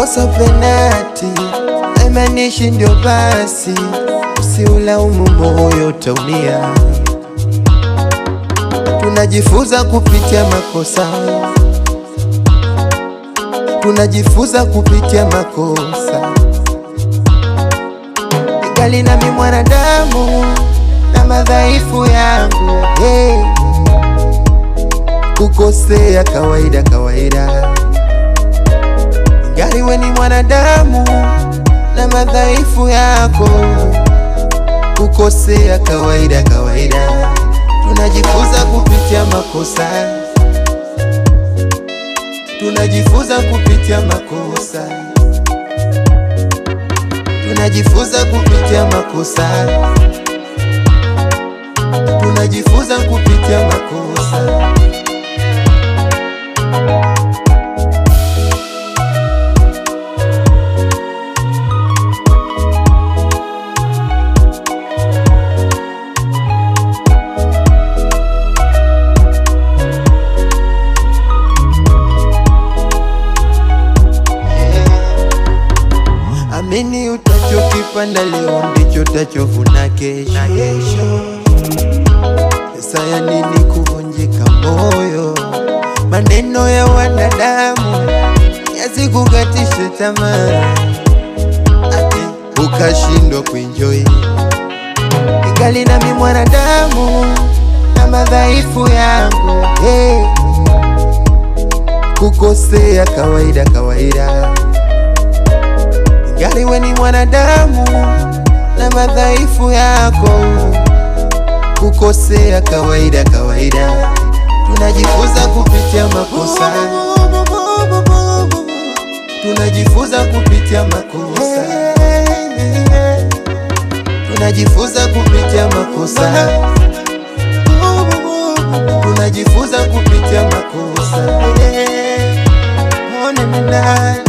ukikosa penati haimaanishi ndio basi, usiulaumu moyo utaumia. Tunajifunza kupitia makosa, tunajifunza kupitia makosa. Ningali nami mwanadamu na madhaifu yangu, hey. Kukosea kawaida kawaida, ingali we ni mwanadamu na madhaifu yako. Kukosea kawaida kawaida, tunajifunza kupitia makosa, tunajifunza kupitia makosa, tunajifunza kupitia makosa, tunajifunza kupitia makosa. Amini utachokipanda leo ndicho utachovuna kesho. Pesa ya nini kuvunjika moyo? Maneno ya wanadamu yasikukatishe tamaa, ati ukashindwa kuenjoy. Ningali nami mwanadamu na madhaifu yangu, hey. Kukosea kawaida kawaida Ingali we ni mwanadamu na madhaifu yako, kukosea kawaida kawaida, tunajifunza kupitia makosa, tunajifunza kupitia makosa, tunajifunza kupitia makosa, tunajifunza kupitia makosa. Oh, na, na, na.